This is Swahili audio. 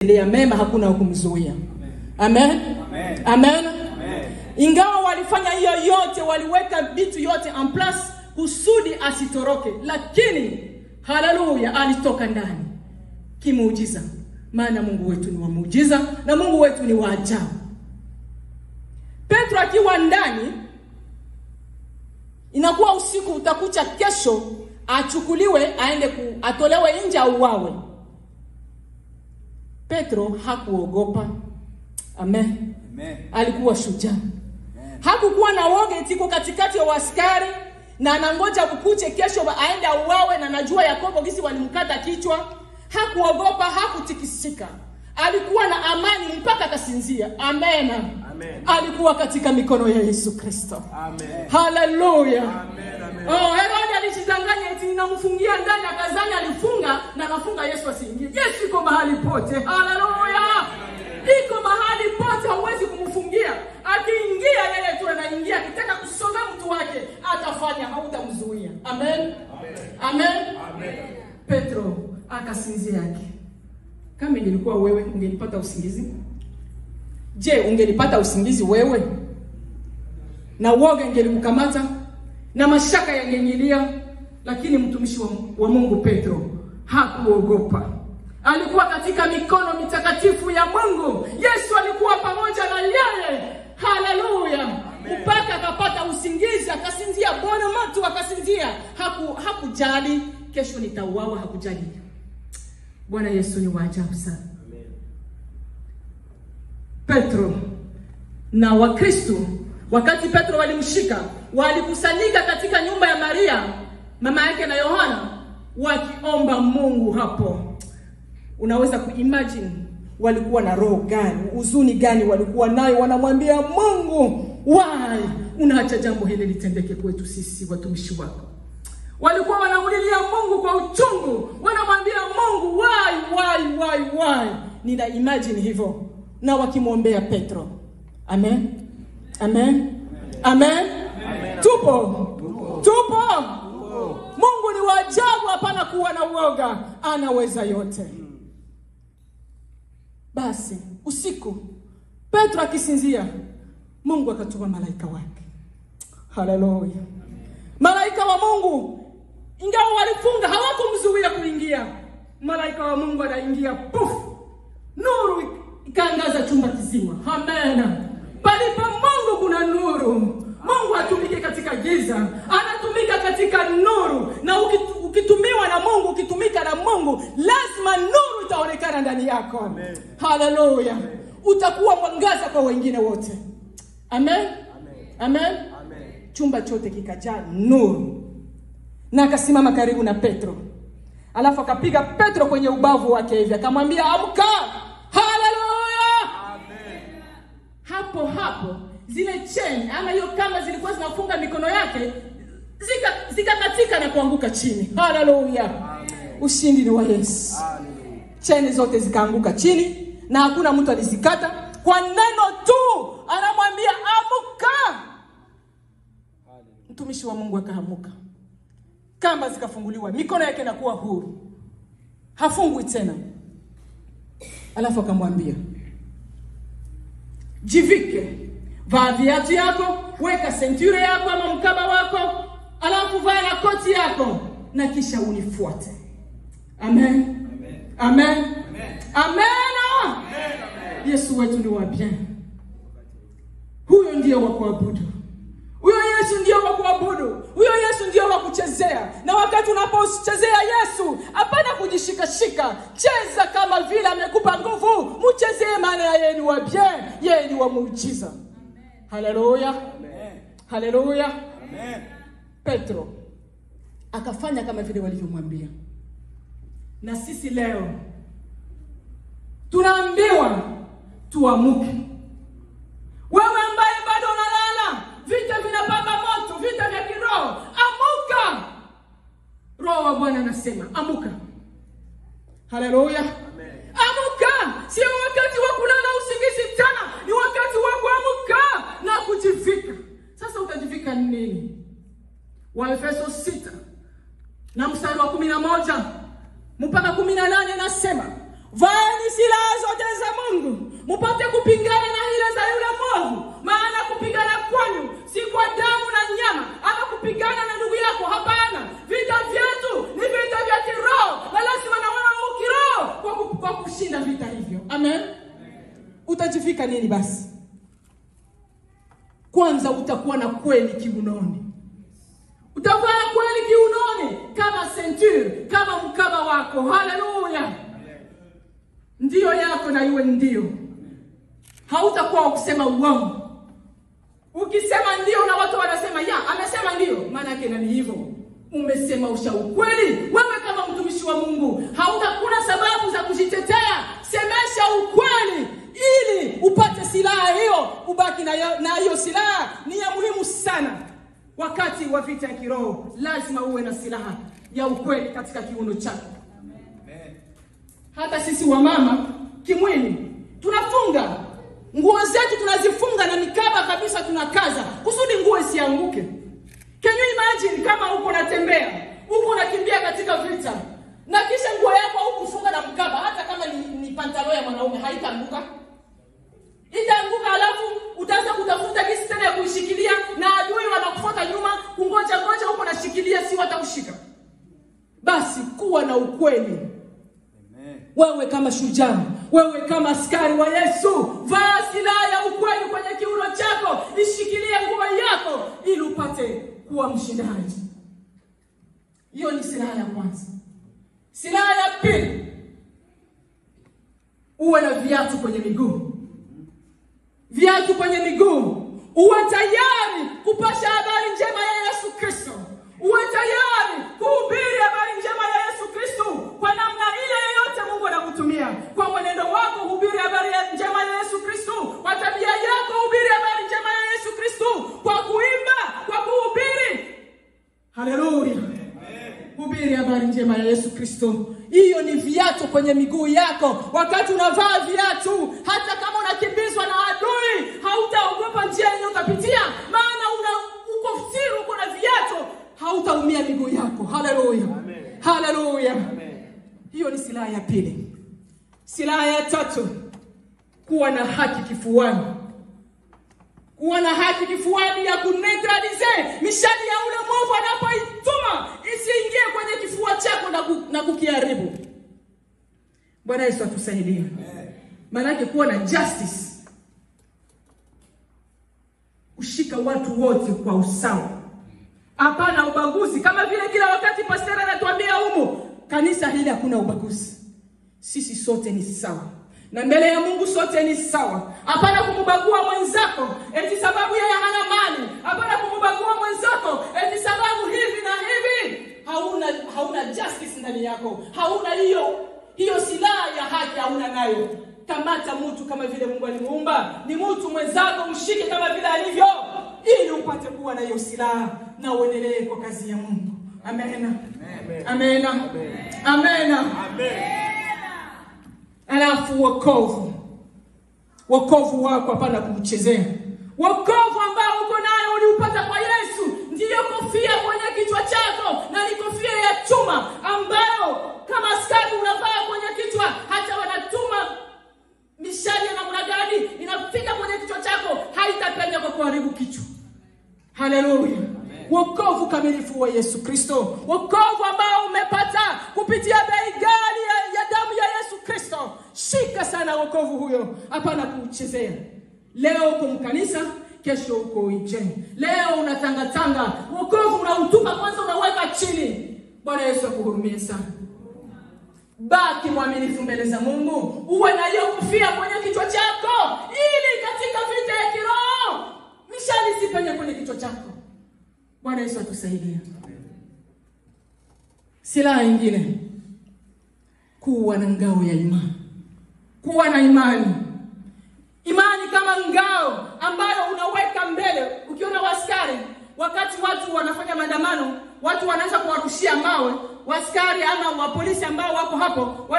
ya mema hakuna kumzuia. Amen. Amen. Amen. Amen. Ingawa walifanya hiyo yote, waliweka vitu yote en place kusudi asitoroke, lakini haleluya, alitoka ndani kimuujiza, maana Mungu wetu ni wa muujiza na Mungu wetu ni wa ajabu. Petro akiwa ndani, inakuwa usiku, utakucha kesho achukuliwe aende ku, atolewe nje auawe. Petro hakuogopa. Amen. Amen. Alikuwa shujaa. Hakukuwa na woga tiko katikati ya waskari na anangoja kukuche kesho ba- aende auawe, na najua Yakobo gisi walimkata kichwa. Hakuogopa, hakutikisika, alikuwa na amani mpaka akasinzia. Amen. Amen. Alikuwa katika mikono ya Yesu Kristo. Amen. Haleluya. Amen. Amen. Oh, Herode alijidanganya eti namfungia ndani akazani alifunga na nafunga Yesu asiingie. Yesu iko mahali pote. Haleluya. Iko mahali pote hauwezi kumfungia. Akiingia yeye tu anaingia, akitaka kusonga mtu wake atafanya, hautamzuia. Amen. Amen. Petro akasinzia yake. Kama ingelikuwa wewe ungelipata usingizi? Je, ungelipata usingizi wewe? na uoga ingelimkamata na mashaka yangenyilia, lakini mtumishi wa, wa Mungu Petro hakuogopa. Alikuwa katika mikono mitakatifu ya Mungu. Yesu alikuwa pamoja na yeye. Haleluya! mpaka akapata usingizi, akasinzia. Bwana matu akasinzia, haku hakujali kesho nitauawa, hakujali. Bwana Yesu ni wa ajabu sana. Petro na Wakristo wakati Petro walimshika, walikusanyika katika nyumba ya Maria mama yake na Yohana wakiomba Mungu hapo. Unaweza kuimagine walikuwa na roho gani, huzuni gani walikuwa nayo, wanamwambia Mungu, why unaacha jambo hili litendeke kwetu sisi watumishi wako? Walikuwa wanamulilia Mungu kwa uchungu, wanamwambia Mungu why, why, why, why. Nina imagine hivyo, na wakimwombea Petro. Amen, amen, amen. Tupo, tupo. Mungu ni wa ajabu, hapana kuwa na uoga, anaweza yote. Basi usiku Petro akisinzia, Mungu akatuma malaika wake. Haleluya! Malaika wa Mungu, ingawa walifunga, hawakumzuia kuingia. Malaika wa Mungu anaingia, puf, nuru ikaangaza chumba kizima. Amen. Palipo Mungu kuna nuru. Mungu hatumiki katika giza, anatumika katika nuru, na ukit- ukitumiwa na Mungu, ukitumika na Mungu, lazima nuru itaonekana ndani yako. Haleluya! Utakuwa mwangaza kwa wengine wote. Amen. Amen. Chumba chote kikajaa nuru, na akasimama karibu na Petro, alafu akapiga Petro kwenye ubavu wake hivi, akamwambia amka. Haleluya! hapo hapo zile cheni ama hiyo kama zilikuwa zinafunga mikono yake zika- zikakatika na kuanguka chini. Haleluya! Ushindi ni wa Yesu. Cheni zote zikaanguka chini na hakuna mtu alizikata. Kwa neno tu anamwambia amuka. Mtumishi wa Mungu akaamuka, kamba zikafunguliwa, mikono yake inakuwa huru, hafungwi tena. Alafu akamwambia jivike, vaa viatu yako, weka senture yako ama mkaba wako, alafu vaa na koti yako na kisha unifuate. Amen, amen, amen. Yesu wetu ni wa bien, huyo ndio wa kuabudu. Huyo Yesu ndio wa kuabudu, huyo Yesu ndio wa kuchezea. Na wakati unapochezea Yesu, hapana kujishikashika, cheza kama vile amekupa nguvu, mchezee, maana yeye ni wa bien, yeye ni wa muujiza. Haleluya, haleluya. Amen. Petro akafanya kama vile walivyomwambia. Na sisi leo tunaambiwa tuamuke. Wewe ambaye bado unalala, vita vinapamba moto, vita vya kiroho, amuka. Roho wa Bwana anasema amuka. Haleluya, amuka. Sio wakati wa kulala usingizi tena, ni wakati wa kuamuka na kujivika. Sasa utajivika nini? Waefeso sita na mstari wa kumi na moja mpaka kumi na nane nasema vaeni silaha zote upate kupingana na hila za yule mwovu. Maana kupigana kwanyu si kwa damu na nyama, ama kupigana na ndugu yako. Hapana, vita vyetu ni vita vya kiroho, na lazima na wewe ukiroho kwa, ku- kwa kushinda vita hivyo. Amen. Utajivika nini basi? Kwanza utakuwa na kweli kiunoni utakuwa na kweli kiunoni kama centure, kama mkaba wako. Haleluya! Ndiyo yako na iwe ndio, hautakuwa wa kusema uongo. Ukisema ndio na watu wanasema ya, amesema ndio, maana yake nani hivyo? Umesema usha ukweli. Wewe kama mtumishi wa Mungu hautakuna sababu za kujitetea. Semesha ukweli ili upate silaha hiyo, ubaki na hiyo- na hiyo silaha. Ni ya muhimu sana wakati wa vita ya kiroho, lazima uwe na silaha ya ukweli katika kiuno chako. Hata sisi wamama kimwili tunafunga nguo zetu, tunazifunga na mikaba kabisa, tunakaza kusudi nguo isianguke. Can you imagine kama uko unatembea huko unakimbia katika vita na kisha nguo yako hukufunga na mkaba, hata kama ni, ni pantalo ya mwanaume haitaanguka itaanguka, alafu utaanza kutafuta kisi tena ya kuishikilia, na adui wanakufuata nyuma, kungoja ngoja huko nashikilia, si watakushika. Basi kuwa na ukweli wewe kama shujaa, wewe kama askari wa Yesu, vaa silaha ya ukweli kwenye kiuno chako, ishikilie nguo yako ili upate kuwa mshindaji. Hiyo ni silaha ya kwanza. Silaha ya pili, uwe na viatu kwenye miguu, viatu kwenye miguu, uwe tayari kupasha habari njema ya Yesu Kristo, uwe tayari kuhubiri habari njema ya Yesu Kristo kwa namna ile yoyote Mungu anakutumia. Kwa mwenendo wako hubiri habari ya njema ya Yesu Kristo, kwa tabia yako hubiri habari njema ya Yesu Kristo, kwa kuimba, kwa kuhubiri. Haleluya! Hubiri habari njema ya Yesu Kristo. Hiyo ni viatu kwenye miguu yako. Wakati unavaa viatu, hata kama unakimbizwa na adui, hautaogopa njia yenye utapitia, maana una uko siri, uko na viatu, hautaumia miguu yako. Haleluya, haleluya. Hiyo ni silaha ya pili. Silaha ya tatu, kuwa na haki kifuani kuwa na haki kifuani ya kuneutralize mishali ya ule mwovu anapoituma isiingie kwenye kifua chako na, ku, na kukiharibu. Bwana Yesu atusaidie. Maanake kuwa na justice, kushika watu wote kwa usawa, hapana ubaguzi, kama vile kila wakati pastor anatuambia humu, kanisa hili hakuna ubaguzi, sisi sote ni sawa na mbele ya Mungu sote ni sawa. Hapana kumbagua mwenzako eti sababu yeye hana mali. Hapana kumbagua mwenzako eti sababu hivi na hivi. Hauna hauna justice ndani yako, hauna hiyo hiyo silaha ya haki, hauna nayo. Kamata mtu kama vile Mungu alimuumba, ni mtu mwenzako, mshike kama vile alivyo, ili upate kuwa na hiyo silaha na uendelee kwa kazi ya Mungu. Amena, amena, amena, amena. Alafu wokovu, wokovu wako hapana kuuchezea. Wokovu ambao uko nayo uliupata kwa Yesu, ndiyo kofia kwenye kichwa chako, na ni kofia ya chuma ambayo kama askari unavaa kwenye kichwa. Hata wanatuma mishale ya namna gani, inafika kwenye kichwa chako, haitapenya kwa kuharibu kichwa. Haleluya! Wokovu kamilifu wa Yesu Kristo, wokovu ambao umepata kupitia bei ghali ya, ya damu ya Yesu Kristo. Shika sana wokovu huyo, hapana kuuchezea. Leo uko mkanisa, kesho uko nje. Leo unatangatanga, wokovu unautupa kwanza, unaweka chini. Bwana Yesu akuhurumie sana. Baki mwaminifu mbele za Mungu, uwe na hiyo kofia kwenye kichwa chako, ili katika vita ya kiroho mishali isipenye kwenye kichwa chako. Bwana Yesu atusaidie. Silaha ingine, kuwa na ngao ya imani, kuwa na imani. Imani kama ngao ambayo unaweka mbele. Ukiona waskari, wakati watu wanafanya maandamano, watu wanaanza kuwarushia mawe waskari ama wa polisi ambao wako hapo,